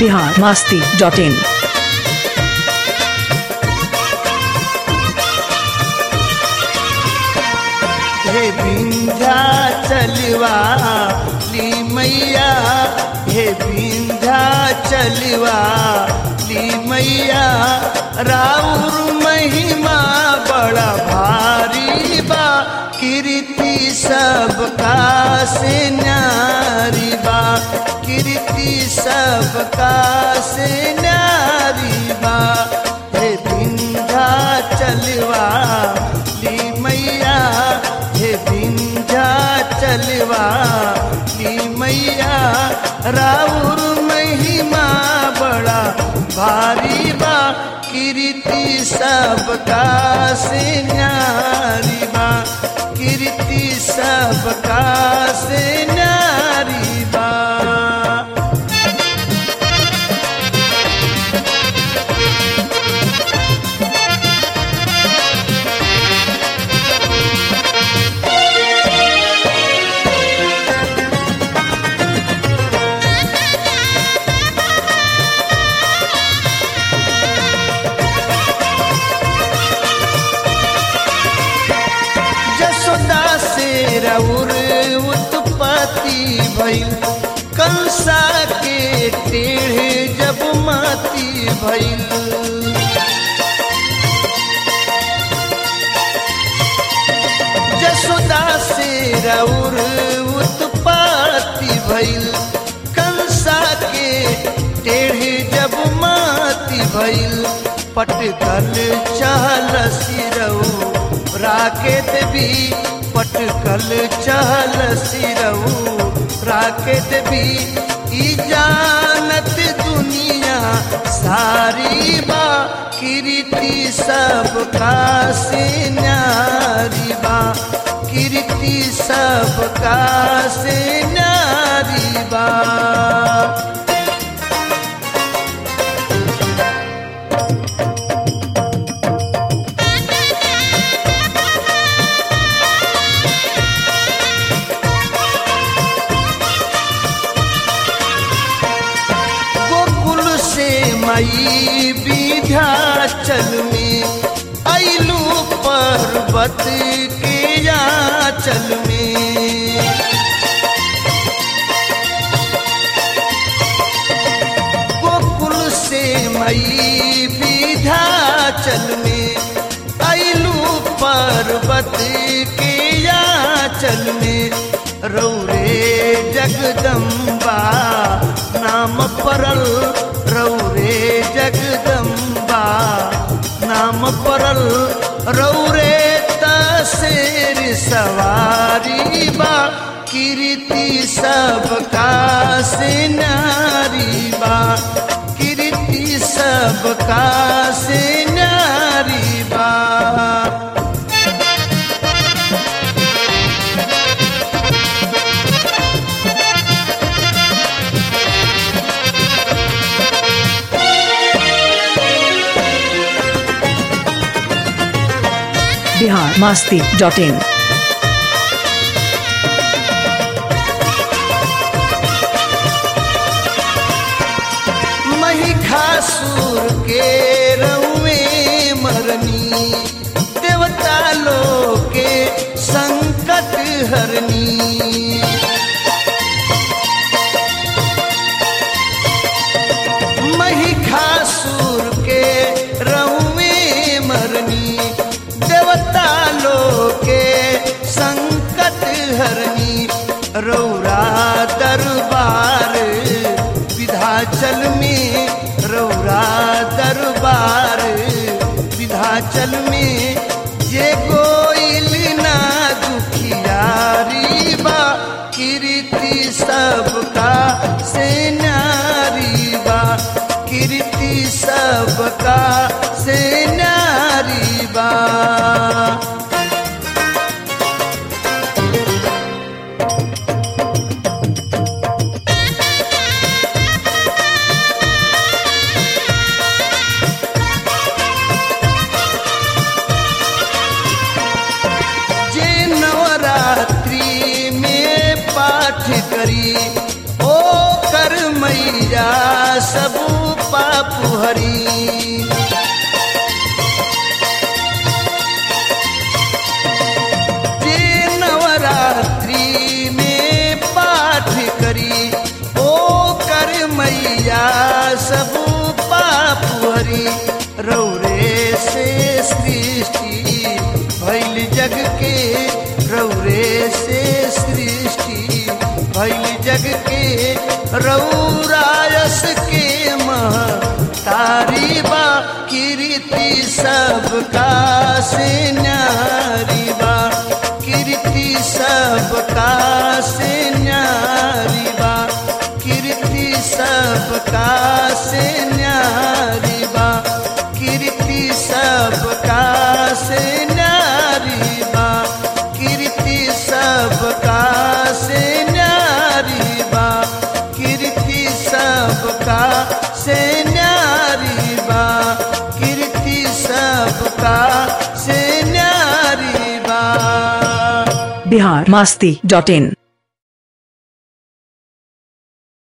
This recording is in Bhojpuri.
बिहार मास्ती डॉट इन हे विंध्या चलवा ली मैया हे विंध्या चलवा ली मैया राउर महिमा बड़ा भारी बा कीर्ति सबका से न्यारी बा कीर्ति सबका से न्यारी बा हे विंध्या चलवा ली मैया हे विंध्या चलवा ली मैया राउर महिमा बड़ा भारी बा कीर्ति सबका से न्यारी बा कीर्ति सबका से न्यारी बा जसोदा से रउर उत्पत्ति भइल कंसा के टेढ़े जब माती भइल जसोदा से रउर उत्पत्ति भइल कंसा के टेढ़े जब माती भइल पटकल चहल सिरऊ राकेत भी पटकल चहल सिरऊ राकेत भी ई जानत दुनिया सारी बा कीर्ति सबका से न्यारी बा कीर्ति सबका से न्यारी बा गोकुल से मई विध्याचल में ऐलू पर्वत के याचल में गोकुल से मई विध्याचल में ऐलू पर्वत के याचल में रौरे जगदम्बा नाम परल रौरे जगदम्बा नाम परल रौरे तसेर सवारी बा कीर्ति सबका से नारी बा कीर्ति सबका से नारी बा बिहार मास्ती डॉट इन महिषासुर के रउए मरनी देवता लोग के संकट हरनी महिषासुर के रउए मरनी देवता लोग के संकट हरनी रौरा दरबार विधाचल में रौरा दरबार विधाचल में जे गोइल ना दुखियारी बा कीर्ति सबका से नारी बा कीर्ति सबका से नारी बा जे नवरात्रि में पाठ करी ओ कर मैया सब पाप हरी जे नवरात्रि में पाठ करी ओ कर मैया सब पाप हरी रौरे से सृष्टि भैल जग के रौरे से सृष्टि भैल जग के रौरायस के मह तारी बा कीर्ति सबका से न्यारी बा कीर्ति सबका से न्यारी बा कीर्ति सबका से न्यारी बा कीर्ति सबका से न्यारी बा कीर्ति सबका से न्यारी बा कीर्ति सबका से न्यारी बा कीर्ति सबका से न्यारी बा बिहार मास्ती डॉट इन